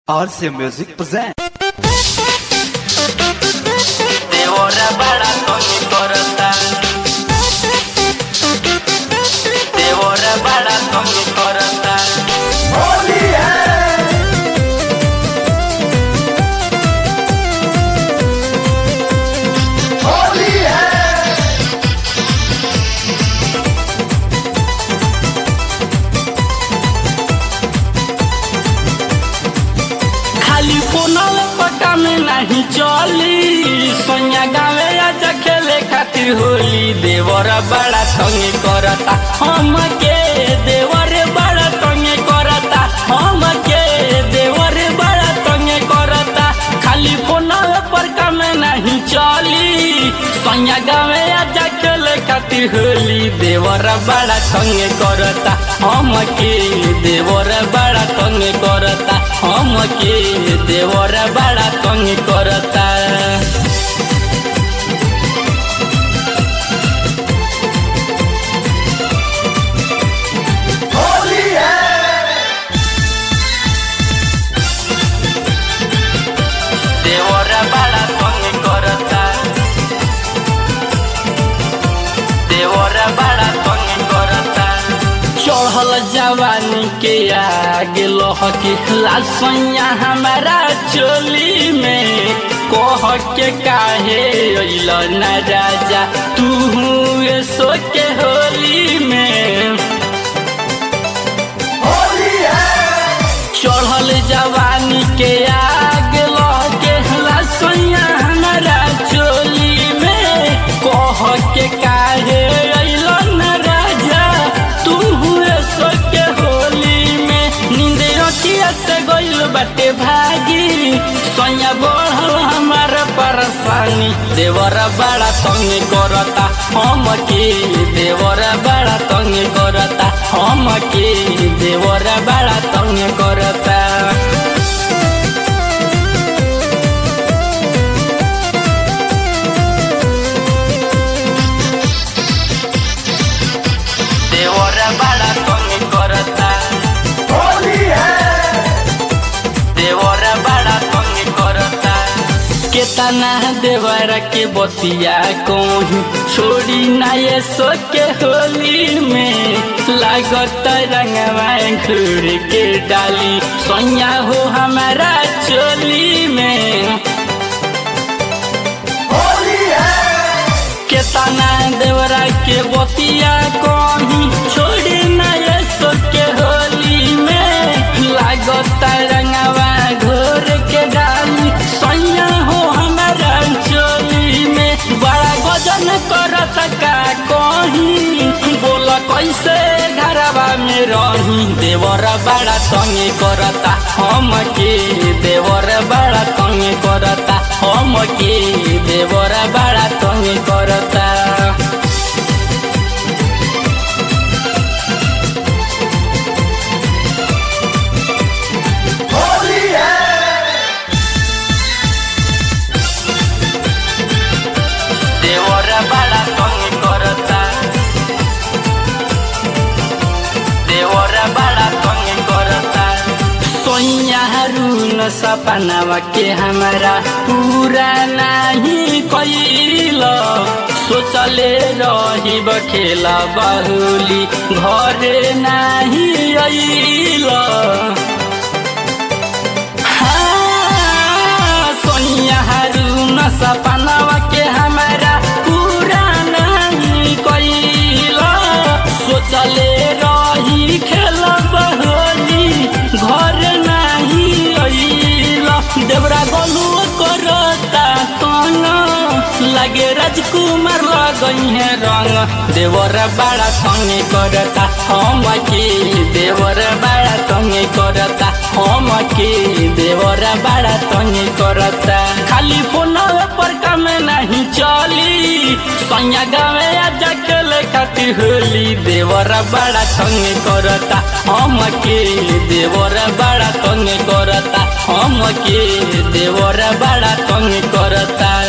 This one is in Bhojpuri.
RC Music present. देवरा बड़ा कमी करता देवरा बड़ा कमी करता खाली फोनल पटा में नहीं चली सोनिया गावे आजा खेले खातिर होली देवर बड़ा तंगे करता हम के देवर बड़ा तंगे करता हम के देवर बड़ा तंगे करता खाली फोनल पर काम नहीं चली सोनिया गावे आजा खेले खातिर होली देवर बड़ा तंगे करता हम के देवर बड़ा तंगे करता हम के देवर बड़ा तंगे करता देवर बड़ा तंगे करता देवर बड़ा तंगे करता चढ़ल जवानी के आगे लोह के लासैया हमारा चोली में कह के काहे अइल न राजा तू सो के होली में चढ़ल जवानी के आग लगे लसैया हमारा चोली में कह के काहे अइल न राजा तू हुए सो के होली में नींद अखिया से गइल बाटे भागी सैया बढ़ल हमार परेशानी देवर बड़ा तंग करता हम के देवर बड़ा तंग करता हम के देवर बड़ा तंग करता देवर बड़ा तंग करता देवर बड़ा तंग करता केतना देवर के बतिया कहीं छोड़ी ना ये सो के होली में लागत रंगवा घूर के डाली सोया हो हमारा चोली में केतना देवरा के बतिया कहीं छोड़ी ना ये सो के होली में लागत रंगवा घोर के डाली सैया हो हमारा चोली में बड़ा गजन करत का कहीं बोल कैसे घरवा में रही देवर बड़ा तंगे करता हम के देवर बड़ा तंगे करता हम के देवर बड़ा तंगे करता देवर बड़ा तंग करता देवर बड़ा तंग करता सोइया रून सपनावा के हमारा पूरा नहीं कैल सोचले रही खेला बहुली घरे नहीं अइल हाँ, सोनिया रून सपनावा के हमारा पूरा नहीं कैल सोचले रही खेल बहोली घर नहीं अइल देवरा गोलू करता तंग लगे राजकुमार लगई है रंग देवर बड़ा तंगे करता हम के देवर बड़ा तंगे करता हम के देवर बड़ा तंगे करता खाली फोन पर काम नहीं चली सैया गावे आजा खेले खातिर होली देवर बड़ा तंगे करता हम के देवर बड़ा तंगे करता हम के देवर बड़ा तंगे करता